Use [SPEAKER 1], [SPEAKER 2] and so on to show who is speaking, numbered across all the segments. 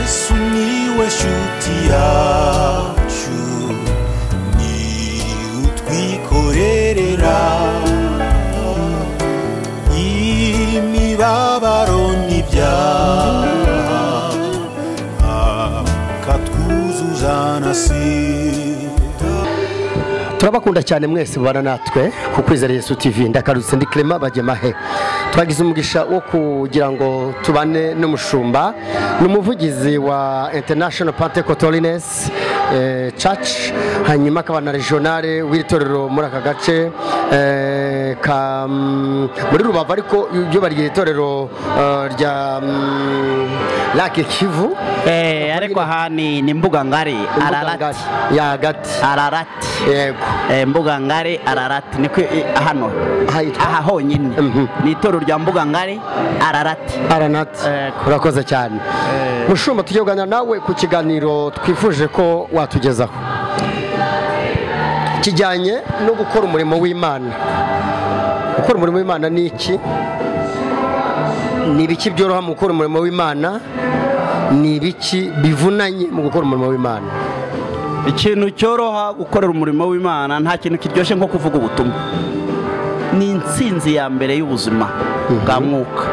[SPEAKER 1] sumiłeś utiaciu ni utwikorerera imibabaro n'ibyaha akatwuzuza na sida
[SPEAKER 2] turabakunda cyane mwese mubana natwe ku kwizera Yesu TV ndakarutse ndi Clement Bagemahe twagize umugisha wo kugira ngo tubane n'umushumba ni umuvugizi wa International Pentecostalines eh, Church hanyuma akaba na regionale w'itorero muri aka gace eh, ka mm, muri Rubavu ariko ryo baryita itorero eh, rya mm, Lake Kivu
[SPEAKER 3] Eh, ariko aha ni ni mbuga ngari ararati
[SPEAKER 2] ya gati
[SPEAKER 3] ararati
[SPEAKER 2] yego
[SPEAKER 3] Eh, mbuga ngari ararati niko i- hano
[SPEAKER 2] Ahitwa?
[SPEAKER 3] aha honyine
[SPEAKER 2] Mhm.
[SPEAKER 3] ni itorero rya mbuga ngari ararati
[SPEAKER 2] aranati
[SPEAKER 3] Ego.
[SPEAKER 2] urakoze cyane mushumba tujye kuganira nawe ku kiganiro twifuje ko watugezaho kijyanye no gukora umurimo w'imana gukora umurimo w'imana ni iki ni ibiki byoroha mu gukora umurimo w'imana ni ibiki bivunanye mu gukora umurimo w'imana
[SPEAKER 3] ikintu cyoroha gukorera umurimo w'imana nta kintu kiryoshye nko kuvuga ubutumwa ni intsinzi ya mbere y'ubuzima bwa mwuka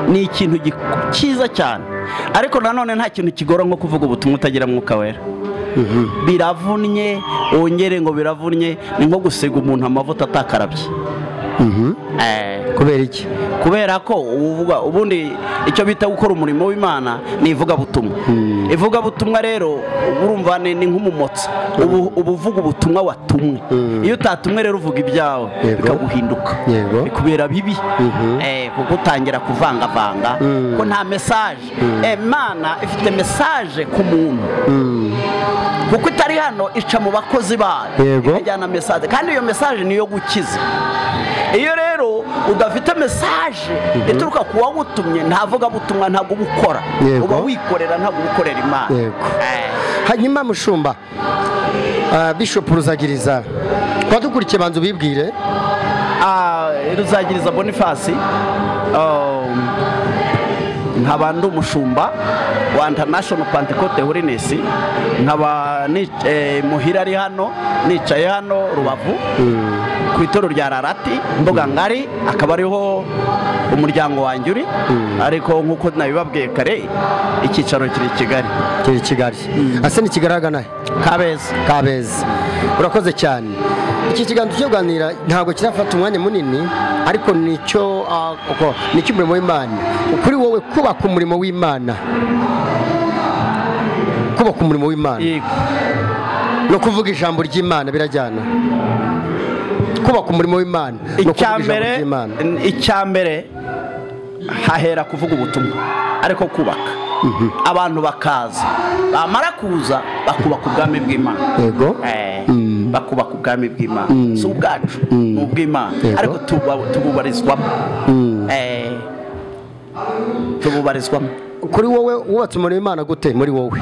[SPEAKER 3] ni ikintu gi- cyiza cyane ariko nanone nta kintu kigora nko kuvuga ubutumwa utagira mwuka wera biravunnye wongere ngo biravunnye ni nko gusiga umuntu amavuta atakarabye Eh,
[SPEAKER 2] kubera iki
[SPEAKER 3] kubera ko uvuga ubundi icyo bita gukora umurimo w'imana ni ivugabutumwa ivugabutumwa rero urumva ni ni nk'umumotsi ubu uba uvuga ubutumwa watumwe
[SPEAKER 2] Mm.
[SPEAKER 3] iyo utatumwe rero uvuga ibyawe
[SPEAKER 2] Yego.
[SPEAKER 3] bikaguhinduka
[SPEAKER 2] Yego.
[SPEAKER 3] bikubera bibi
[SPEAKER 2] Mhm.
[SPEAKER 3] Eh, kuko utangira kuvangavanga
[SPEAKER 2] Mm.
[SPEAKER 3] ko nta mesaje Eh, imana ifite mesaje ku muntu
[SPEAKER 2] Mm,
[SPEAKER 3] kuko itari hano ica mu bakozi bayo
[SPEAKER 2] Yego.
[SPEAKER 3] ikajyana mesaje kandi iyo mesaje niyo gukiza iyo rero udafite mesaje ituruka ku wagutumye ntavuga butumwa ntabwo uba ukora
[SPEAKER 2] Yego.
[SPEAKER 3] uba wikorera ntabwo uba ukorera imana
[SPEAKER 2] Yego.
[SPEAKER 3] Eh,
[SPEAKER 2] hanyuma mushumba ah, bishop ruzagiriza wadukurikiye banza ubibwire
[SPEAKER 3] ah, ruzagiriza bonifasi um, nkaba ndi umushumba wa international pantecote holiness nkaba ni- eh, muhira ari hano nicaye hano rubavu ku itorero rya rarati mbuga ngari akaba ariho umuryango wanjye uri ariko nk'uko nabibabwiye kare icyicaro kiri i kigali
[SPEAKER 2] kiri i kigali ase ntikigaragana
[SPEAKER 3] kabeza
[SPEAKER 2] kabeza urakoze cyane iki kiganza cyo kuganira ntabwo kirafata umwanya munini ariko nicyo ah, uko- nicyo umurimo w'imana kuri wowe kubaka umurimo w'imana kubaka umurimo w'imana
[SPEAKER 3] yego
[SPEAKER 2] no kuvuga ijambo ry'imana birajyana kubaka umurimo w'imana no kuvuga ijambo
[SPEAKER 3] icyambere
[SPEAKER 2] ry'imana
[SPEAKER 3] icyambere hahera kuvuga ubutumwa ariko kubaka abantu bakaza bamara kuza bakubaka ubwami bw'imana
[SPEAKER 2] yego
[SPEAKER 3] Eh,
[SPEAKER 2] Mm.
[SPEAKER 3] bakubaka ubwami bw'imana si ubwacu ni ubw'imana
[SPEAKER 2] Yego.
[SPEAKER 3] ariko tubu- tububarizwamo
[SPEAKER 2] Mm.
[SPEAKER 3] Eh, tububarizwamo
[SPEAKER 2] kuri wowe wubatse umurimo w'imana gute muri wowe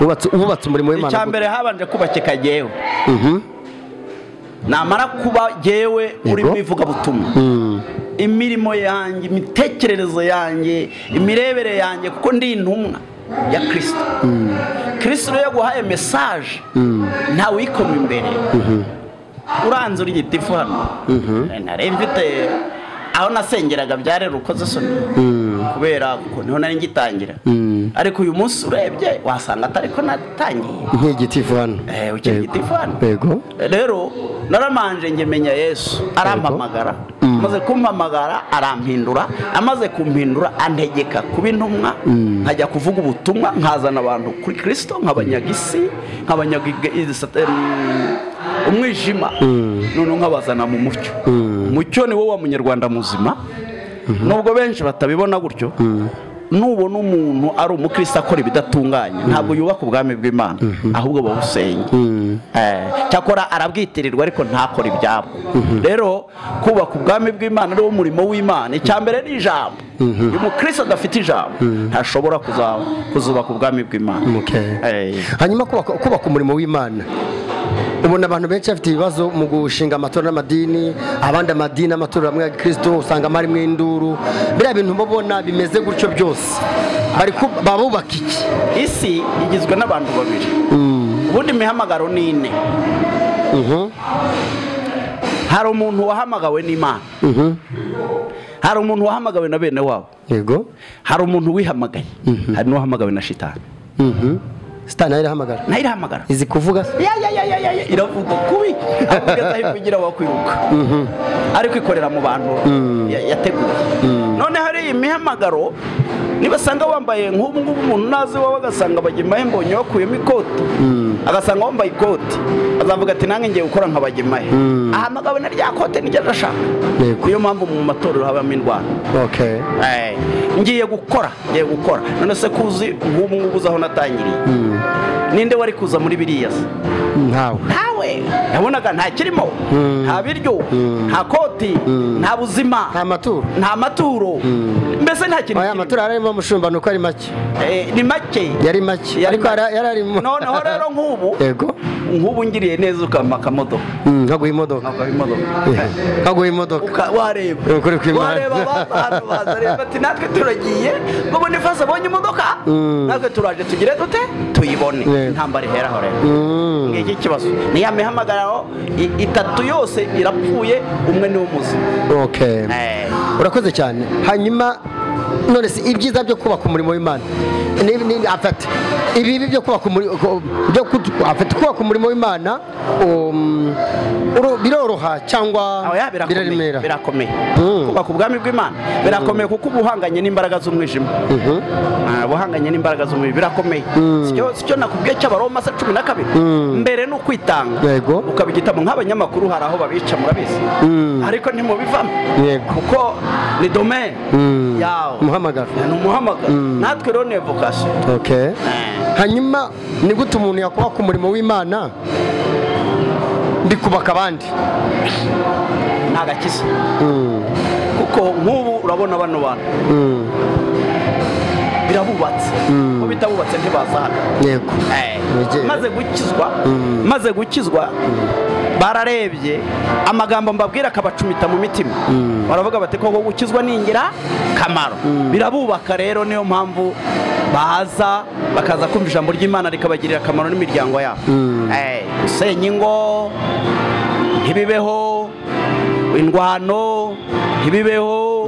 [SPEAKER 2] wubatse wubatse umurimo w'imana gute
[SPEAKER 3] icyambere habanje kubakika jyewe
[SPEAKER 2] Mhm.
[SPEAKER 3] namara kuba jyewe urimo ivugabutumwa
[SPEAKER 2] Mm.
[SPEAKER 3] imirimo yanjye imitekerereze yanjye imirebere yanjye kuko ndi intumwa ya kirisito kirisito iyo yaguhaye mesaje ntawe uyikoma imbere uranze uri gitifu hano nari mfite aho nasengeraga byarerukoze soni kubera ko niho nari ngitangira ariko uyu munsi urebye wasanga atari ko natangiye
[SPEAKER 2] nk'igitifu hano
[SPEAKER 3] Eh, ukiri
[SPEAKER 2] Yego.
[SPEAKER 3] igitifu hano.
[SPEAKER 2] yego
[SPEAKER 3] rero naramanje njye menya yesu arampamagara amaze kumpamagara arampindura amaze kumpindura antegeka kuba intumwa nkajya kuvuga ubutumwa nkazana abantu kuri kirisito nk'abanyagisi nk'abanyaga umwijima noneho nkabazana mu mucyo umucyo ni wowe wa munyarwanda muzima nubwo benshi batabibona gutyo nubona umuntu ari umukristo akora ibidatunganye ntabwo yubaka ubwami bw'imana ahubwo bawusenya Eh, cyakora arabwitirirwa ariko ntakora ibyabo rero kubaka ubwami bw'imana ari wo murimo w'imana icyambere ni ijambo uyu mukristo adafite ijambo ntashobora kuza- kuzubaka ubwami bw'imana
[SPEAKER 2] Okay.
[SPEAKER 3] Eh,
[SPEAKER 2] hanyuma kubaka kubaka umurimo w'imana ubona abantu benshi bafite ibibazo mu gushinga amatora n'amadini abandi amadini amatorero amwe ya kirisito usanga harimo induru biriya bintu uba ubona bimeze gutyo byose bari ku- babubaka iki
[SPEAKER 3] isi igizwe n'abantu babiri ubundi imihamagaro ni ine
[SPEAKER 2] Mhm,
[SPEAKER 3] hari umuntu wahamagawe n'imana
[SPEAKER 2] mhm,
[SPEAKER 3] hari umuntu wahamagawe na bene wabo
[SPEAKER 2] yego
[SPEAKER 3] hari umuntu wihamagaye hari n'uwahamagawe na shitani
[SPEAKER 2] mhm. sitani nayo irahamagara
[SPEAKER 3] nayo irahamagara
[SPEAKER 2] izi kuvuga se
[SPEAKER 3] Ya, ya, ya, ya, ya, ya, iravuga kubi akugeza aho ivugira wakwiruka ari kwikorera mu bantu ya- yateguye none hari iyi mihamagaro nibasanga wambaye nk'ubu ngubu umuntu nazi wawe agasanga bagemaye mbonye wakuyemo ikoti agasanga wambaye ikoti azavuga ati nange ngiye gukora nka bagemaye ahamagawe na rya kote niryo adashaka
[SPEAKER 2] Yego.
[SPEAKER 3] niyo mpamvu mu matorero habamo indwara
[SPEAKER 2] okay
[SPEAKER 3] Eh, ngiye gukora ngiye gukora none se kuzi nk'ubu ngubu uzi aho natangiriye ninde wari kuza muri biriya se
[SPEAKER 2] ntawe
[SPEAKER 3] ntawe yabonaga nta kirimo nta biryo nta koti nta buzima
[SPEAKER 2] nta maturo
[SPEAKER 3] nta maturo mbese nta kintu
[SPEAKER 2] aya maturo yari arimo mushumba ni uko ari make
[SPEAKER 3] Eh, ni make
[SPEAKER 2] yari make
[SPEAKER 3] Yari
[SPEAKER 2] ariko
[SPEAKER 3] make.
[SPEAKER 2] yari yari arimo
[SPEAKER 3] noneho rero nk'ubu
[SPEAKER 2] yego
[SPEAKER 3] nk'ubu ngiriye neza ukampa akamodoka
[SPEAKER 2] Mm, nkaguha imodoka
[SPEAKER 3] Ntabwo ari imodoka.
[SPEAKER 2] nkaguha imodoka
[SPEAKER 3] Uka- wareba
[SPEAKER 2] Eh, ukuri kw'Imana.
[SPEAKER 3] wareba abantu bazareba ati natwe turagiye ngo ubone fasi abonye imodoka
[SPEAKER 2] Mm.
[SPEAKER 3] natwe turaje tugire dute tuyibone
[SPEAKER 2] Yego.
[SPEAKER 3] intambara iheraho rero
[SPEAKER 2] Mm.
[SPEAKER 3] ngiki kibazo niya mihamagararo i- itatu yose irapfuye umwe niwo muzima
[SPEAKER 2] okay
[SPEAKER 3] Eh,
[SPEAKER 2] urakoze cyane hanyuma none se ibyiza byo kubaka umurimo w'imana ni ni- afata ibibi byo kubaka umurimo byo kut- afata kubaka umurimo w'imana um, uru- biroroha cyangwa
[SPEAKER 3] oya, birakomeye,
[SPEAKER 2] biraremera
[SPEAKER 3] birakomeye
[SPEAKER 2] Mm.
[SPEAKER 3] kubaka ubwami bw'imana birakomeye kuko uba uhanganye n'imbaraga z'umwijima
[SPEAKER 2] Mhm.
[SPEAKER 3] Ah, uhanganye n'imbaraga z'umubiri birakomeye Sicyo- sicyo nakubwiye cy'abaroma se cumi na kabiri
[SPEAKER 2] Mm.
[SPEAKER 3] mbere ni ukwitanga
[SPEAKER 2] Yego.
[SPEAKER 3] ukaba igitabo nk'abanyamakuru hari aho babica murabizi
[SPEAKER 2] Mm.
[SPEAKER 3] ariko ntimubivamo
[SPEAKER 2] yego
[SPEAKER 3] kuko ni domaine
[SPEAKER 2] Mm.
[SPEAKER 3] yawe
[SPEAKER 2] umuhamagaro
[SPEAKER 3] ni umuhamagaro natwe rero ni evokasiyo
[SPEAKER 2] okay hanyuma ni gute umuntu yakubaka umurimo w'imana bikubaka abandi
[SPEAKER 3] ntagakiza
[SPEAKER 2] Mm,
[SPEAKER 3] kuko nk'ubu urabona bano bantu
[SPEAKER 2] mm,
[SPEAKER 3] birabubatse ko bitabubatse ntibaza hano
[SPEAKER 2] yego
[SPEAKER 3] Eh,
[SPEAKER 2] Nigera.
[SPEAKER 3] maze gukizwa
[SPEAKER 2] Mm.
[SPEAKER 3] maze gukizwa bararebye amagambo mbabwira akabacumita mu mitima baravuga bati koko gukizwa ni ingirakamaro birabubaka rero niyo mpamvu baza bakaza kumva ijambo ry'imana rikabagirira akamaro n'imiryango yabo
[SPEAKER 2] Mm.
[SPEAKER 3] Eh, gusenya ingo ntibibeho indwano ntibibeho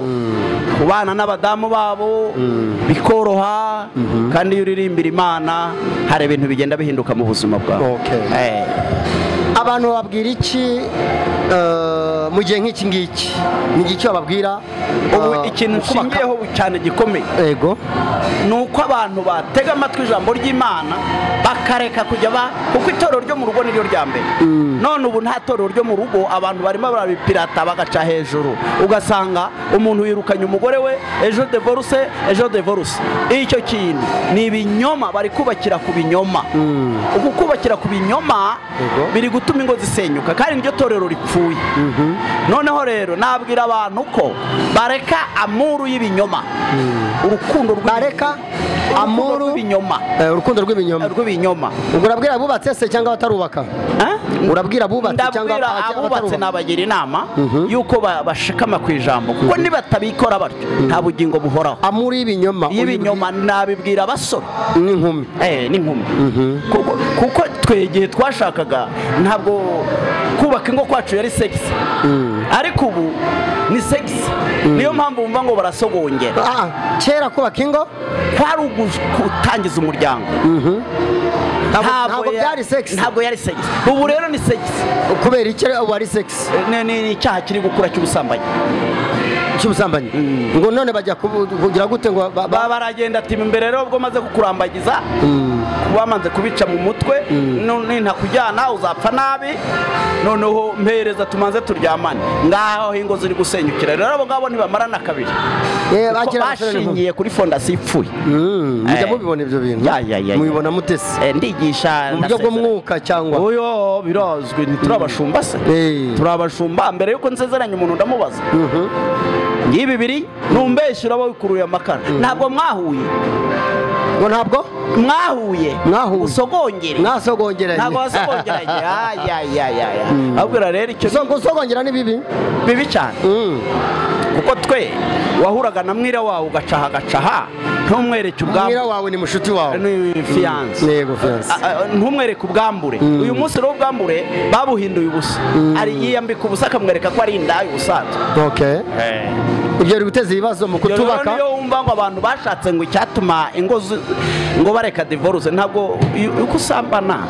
[SPEAKER 3] kubana n'abadamu babo bikoroha kandi iyo uririmbira imana hari ibintu bigenda bihinduka mu buzima bwawe
[SPEAKER 2] Okay.
[SPEAKER 3] Eh,
[SPEAKER 2] abantu bababwira iki eh, mu gihe nk'iki ngiki ni igiki bababwira
[SPEAKER 3] ubu
[SPEAKER 2] eh,
[SPEAKER 3] ikintu
[SPEAKER 2] kubaka-
[SPEAKER 3] nshingiyeho cyane gikomeye
[SPEAKER 2] yego
[SPEAKER 3] ni uko abantu batega amatwi ijambo ry'imana bakareka kujya ba kuko itorero ryo mu rugo niryo rya mbere none ubu nta torero ryo mu rugo abantu barimo barabipirata bagaca hejuru ugasanga umuntu yirukanye umugore we ejo devoruse ejo devoruse icyo kintu ni ibinyoma bari kubakira ku binyoma uku kubakira ku binyoma
[SPEAKER 2] Yego.
[SPEAKER 3] biri gutuma ingo zisenyuka kandi niryo torero ripfuye noneho rero nabwira abantu ko bareka amuru y'ibinyoma urukundo rw'ibinyoma
[SPEAKER 2] bareka
[SPEAKER 3] amuru
[SPEAKER 2] amuru
[SPEAKER 3] rw'ibinyoma
[SPEAKER 2] eh, urukundo rw'ibinyoma
[SPEAKER 3] rw'ibinyoma
[SPEAKER 2] ubwo urabwira abubatse se cyangwa abatarubaka urabwira abubatse cyangwa
[SPEAKER 3] ndabwira
[SPEAKER 2] abata-
[SPEAKER 3] abubatse
[SPEAKER 2] abatarubaka
[SPEAKER 3] nabagira inama
[SPEAKER 2] Mhm.
[SPEAKER 3] yuko ba- bashikama ku ijambo kuko nibatabikora batyo nta bugingo buhoraho
[SPEAKER 2] amuru y'ibinyoma uyu-
[SPEAKER 3] y'ibinyoma nabibwira abasore
[SPEAKER 2] n'inkumi
[SPEAKER 3] eh, n'inkumi
[SPEAKER 2] Mhm.
[SPEAKER 3] Kuko- kuko twe igihe twashakaga ntabwo kubaka ingo kwacu yari segisi ariko ubu ni segisi niyo mpamvu wumva ngo barasogongera
[SPEAKER 2] Ah, ah, kera kubaka ingo
[SPEAKER 3] kwari gutangiza umuryango
[SPEAKER 2] ntabwo ntabwo
[SPEAKER 3] ya-
[SPEAKER 2] byari sex
[SPEAKER 3] ntabwo yari segisi ubu rero ni segisi
[SPEAKER 2] kubera iki ubu ari sex
[SPEAKER 3] ni ni- ni icyaha kiri gukura cy'ubusambanyi
[SPEAKER 2] cy'ubusambanyi ngo none bajya kubu- kugira gute ngo ba- ba-
[SPEAKER 3] baba baragenda ati imbere rero ubwo maze kukurambagiza
[SPEAKER 2] Mm.
[SPEAKER 3] bamaze kubica mu mutwe none ntakujyana uzapfa nabi noneho mpereza tumaze turyamane ngaho ingo ziri gusenyukira rero abo ngabo ntibamarana kabiri
[SPEAKER 2] Eh,
[SPEAKER 3] Kuko
[SPEAKER 2] bakera abasore n'inkumi.
[SPEAKER 3] bashingiye kuri fondasiyo ipfuye
[SPEAKER 2] Mm, mujya
[SPEAKER 3] Eh.
[SPEAKER 2] mubibona ibyo bintu
[SPEAKER 3] Ya, ya, ya, ya.
[SPEAKER 2] mubibona mutesi
[SPEAKER 3] Eh, ndigisha
[SPEAKER 2] mu buryo
[SPEAKER 3] ndasezera.
[SPEAKER 2] bw'umwuka cyangwa
[SPEAKER 3] oyo birazwi ntiturabashumba se
[SPEAKER 2] Eh.
[SPEAKER 3] turabashumba mbere yuko nsezeranya umuntu ndamubaza ngiyi bibiri numbeshye uraba wikuruye amakara ntabwo mwahuye
[SPEAKER 2] ngo ntabwo
[SPEAKER 3] mwahuye
[SPEAKER 2] Mwahuye.
[SPEAKER 3] usogongere
[SPEAKER 2] mwasogongeranye
[SPEAKER 3] ntabwo wasogongeranye ayayayaya abwira rero icyo
[SPEAKER 2] So- gusogongera ni bibi
[SPEAKER 3] ni bibi cyane
[SPEAKER 2] Mm.
[SPEAKER 3] kuko twe wahuraga na mwira wawe ugacaha agacaha ntumwereke
[SPEAKER 2] mwira
[SPEAKER 3] ubwambure
[SPEAKER 2] wawe ni mushuti wawe
[SPEAKER 3] ni fiyanse
[SPEAKER 2] yego fiyanse
[SPEAKER 3] A- a- ntumwereke ubwambure uyu munsi rero ubwambure babuhinduye ubusa ari yiyambika ubusa akamwereka ko ari indaya ubusanzwe
[SPEAKER 2] okay ibyo biri guteza ibibazo mu
[SPEAKER 3] Ibyo rero
[SPEAKER 2] kutubaka
[SPEAKER 3] niyo wumva ngo abantu bashatse ngo icyatuma ingo zu- ngo bareka divorce ntabwo iyo- uko usambana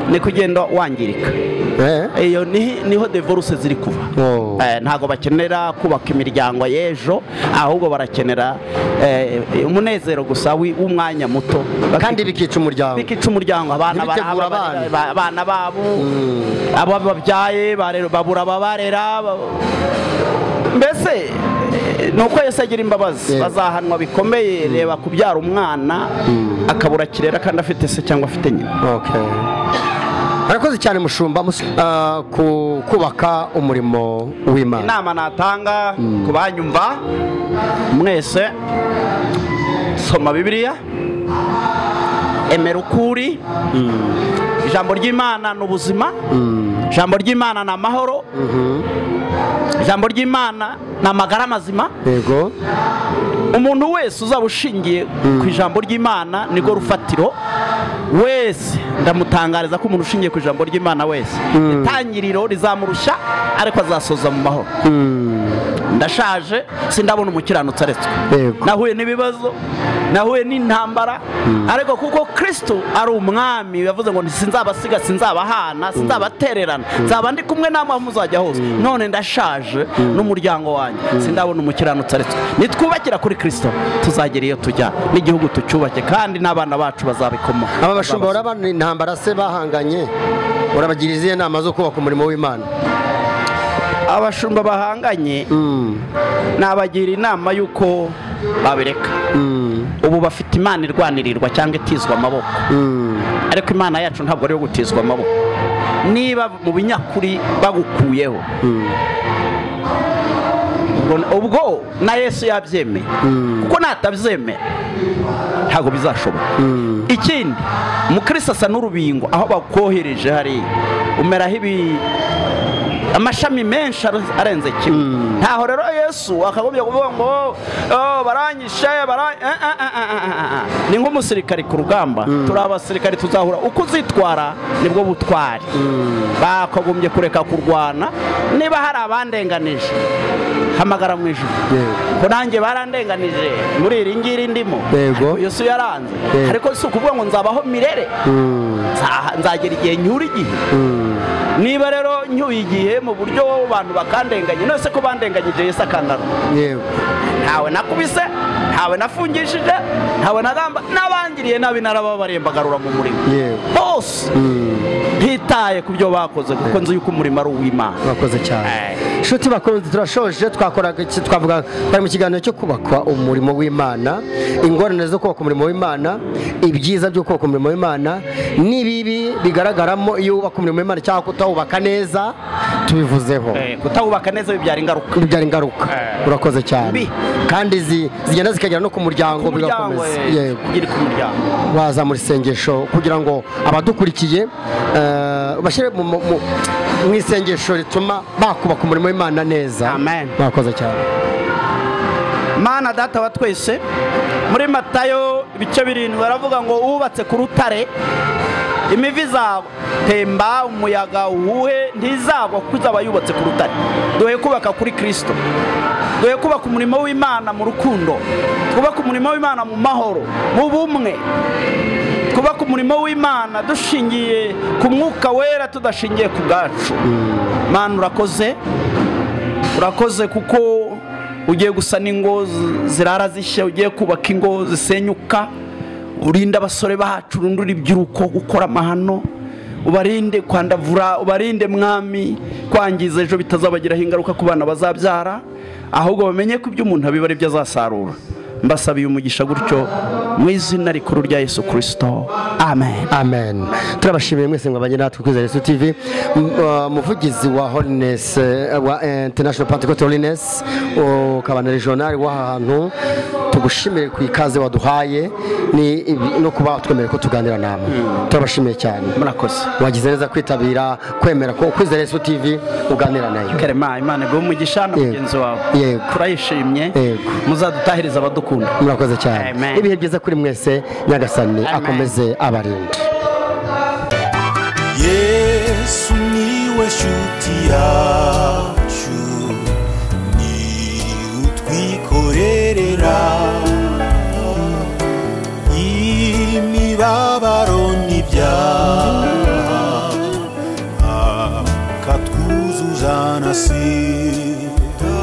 [SPEAKER 3] ni kugenda wangirika
[SPEAKER 2] Eh?
[SPEAKER 3] iyo ni- niho divorce ziri kuva
[SPEAKER 2] Oh.
[SPEAKER 3] Eh, ntabwo bakenera kubaka imiryango y'ejo ahubwo barakenera eh, umunezero gusa wi- w'umwanya muto
[SPEAKER 2] kandi bikica umuryango
[SPEAKER 3] bikica umuryango abana
[SPEAKER 2] Ntibitegura
[SPEAKER 3] barahaba,
[SPEAKER 2] abana.
[SPEAKER 3] ba- abana babo abo babyaye barera- babura ababarera ba- mbese eh, ni uko yesu agira imbabazi
[SPEAKER 2] Yego.
[SPEAKER 3] bazahanwa bikomeye reba kubyara umwana akabura kirera kandi afite se cyangwa afite nyina
[SPEAKER 2] Okay. Murakoze cyane mushumba mus- ah, ku kubaka umurimo w'Imana.
[SPEAKER 3] inama natanga ku banyumva mwese soma bibiliya emera ukuri ijambo ry'imana ni ubuzima ijambo ry'imana ni amahoro ijambo ry'imana ni amagara mazima
[SPEAKER 2] Yego.
[SPEAKER 3] umuntu wese uzaba ushingiye ku ijambo ry'imana nirwo rufatiro wese ndamutangariza ko umuntu ushingiye ku ijambo ry'imana wese itangiriro rizamurushya ariko azasoza mu mahoro ndashaje sindabona umukiranutsi aretswe
[SPEAKER 2] Yego.
[SPEAKER 3] nahuye n'ibibazo nahuye n'intambara ariko kuko kristo ari umwami yavuze ngo sinzabasiga sinzabahana sinzabatererana nzaba ndi kumwe namwe aho muzajya hose none ndashaje n'umuryango wanjye sindabona umukiranutsi aretswe nitwubakira kuri kristo tuzagera iyo tujya n'igihugu tucyubake kandi n'abana bacu bazabikomaho
[SPEAKER 2] Aba bashumba urabana intambara se bahanganye urabagira izihe nama zo kubaka umurimo w'Imana.
[SPEAKER 3] abashumba bahanganye
[SPEAKER 2] Mm.
[SPEAKER 3] nabagira inama y'uko babireka ubu bafite imana irwanirirwa cyangwa itizwa amaboko
[SPEAKER 2] Mm.
[SPEAKER 3] ariko imana yacu ntabwo ari iyo gutizwa amaboko niba mu binyakuri bagukuyeho ubwo- ubwo na yesu yabyemeye kuko natabyemera ntabwo bizashoboka ikindi umukristo asa n'urubingo aho bakohereje hariya umeraho ibi amashami menshi ar- arenze kimwe ntaho rero yesu akagombye kuvuga ngo "Oh, baranyishe bara-" Eh, eh, eh, eh, eh, eh, eh. ni nk'umusirikari ku rugamba turi abasirikari tuzahura uko uzitwara nibwo butwari bakagombye kureka kurwana niba hari abandenganije hamagara mu ijoro
[SPEAKER 2] Yego.
[SPEAKER 3] ko nanjye barandenganije muri iri ngiri ndimo
[SPEAKER 2] Yego.
[SPEAKER 3] Ariko yesu yaranze
[SPEAKER 2] Yego.
[SPEAKER 3] ariko si ukuvuga ngo nzabaho mirere
[SPEAKER 2] Mm.
[SPEAKER 3] Nza- nzagera igihe nyura igihe
[SPEAKER 2] Mm.
[SPEAKER 3] niba rero nyuye igihe mu buryo abantu bakandenganye nose ko bandenganyije yesu akangarura
[SPEAKER 2] Yego.
[SPEAKER 3] ntawe nakubise ntawe nafungishije ntawe nagamba n'abangiriye nabi narababareye mbagarura mu murimo
[SPEAKER 2] Yego.
[SPEAKER 3] bose
[SPEAKER 2] Mm.
[SPEAKER 3] ntitaye ku byo bakoze kuko nzi yuko umurimo ari uw'imana
[SPEAKER 2] Urakoze cyane. inshuti bakunze turashoje twakoraga iki twavuga bari mu kiganiro cyo kubakwa umurimo w'imana ingorane zo kubaka umurimo w'imana ibyiza byo kubaka umurimo w'imana n'ibibi bigaragaramo iyo wubaka umurimo w'imana cyangwa kutawubaka neza tubivuzeho
[SPEAKER 3] Eh, kutawubaka neza bibyara ingaruka
[SPEAKER 2] bibyara ingaruka
[SPEAKER 3] Eh.
[SPEAKER 2] urakoze cyane
[SPEAKER 3] Mbi.
[SPEAKER 2] kandi zi- zigenda zikagera no ku muryango
[SPEAKER 3] umuryango
[SPEAKER 2] bigakomeza
[SPEAKER 3] eh,
[SPEAKER 2] yego
[SPEAKER 3] kugira ku muryango
[SPEAKER 2] waza mu isengesho kugira ngo abadukurikiye eh, bashyire mu- mu mu- mu isengesho rituma bakubaka umurimo w'imana neza
[SPEAKER 3] Amen.
[SPEAKER 2] mwakoze cyane
[SPEAKER 3] mana data wa twese muri matayo ibice birindwi baravuga ngo uwubatse ku rutare imivi izatemba umuyaga uwuhe ntizagwa kuko izaba yubatse ku rutare duhe kubaka kuri kirisito duhe kubaka umurimo w'imana mu rukundo twubake umurimo w'imana mu mahoro mu bumwe twubake umurimo w'imana dushingiye ku mwuka wera tudashingiye ku bwacu mana urakoze urakoze kuko ugiye gusana ingo zi- zirara zishya ugiye kubaka ingo zisenyuka urinda abasore bacu urinde urubyiruko gukora amahano ubarinde kwandavura ubarinde mwami kwangiza ejo bitazabagiraho ingaruka ku bana bazabyara ahubwo bamenye ko ibyo umuntu abiba ari byo azasarura mbasabiye umugisha gutyo mu izina rikuru rya yesu kirisito amen
[SPEAKER 2] amen turabashimiye mwese ngo abanye natwe kwizera yesu tv M- uh, umuvugizi wa holiness eh, wa international pentecost holiness ukaba na regional w'aha hantu tugushimire ku ikaze waduhaye ni ibi- no kuba twemereye ko tuganira namwe turabashimiye cyane
[SPEAKER 3] murakoze
[SPEAKER 2] wagize neza kwitabira kwemera ko kwizera yesu tv uganira nayo
[SPEAKER 3] karema imana iguhe umugisha na
[SPEAKER 2] Yego.
[SPEAKER 3] mugenzi wawe
[SPEAKER 2] Yego.
[SPEAKER 3] turayishimye
[SPEAKER 2] Yego.
[SPEAKER 3] muzadutahiriza abadukunda
[SPEAKER 2] murakoze cyane
[SPEAKER 3] Amen.
[SPEAKER 2] ibihe byiza kuri mwese nyagasani akomeze abarinde
[SPEAKER 1] yesu niwe shuti yacu ni utwikorerera imibabaro n'ibyaha akatwuzuza na si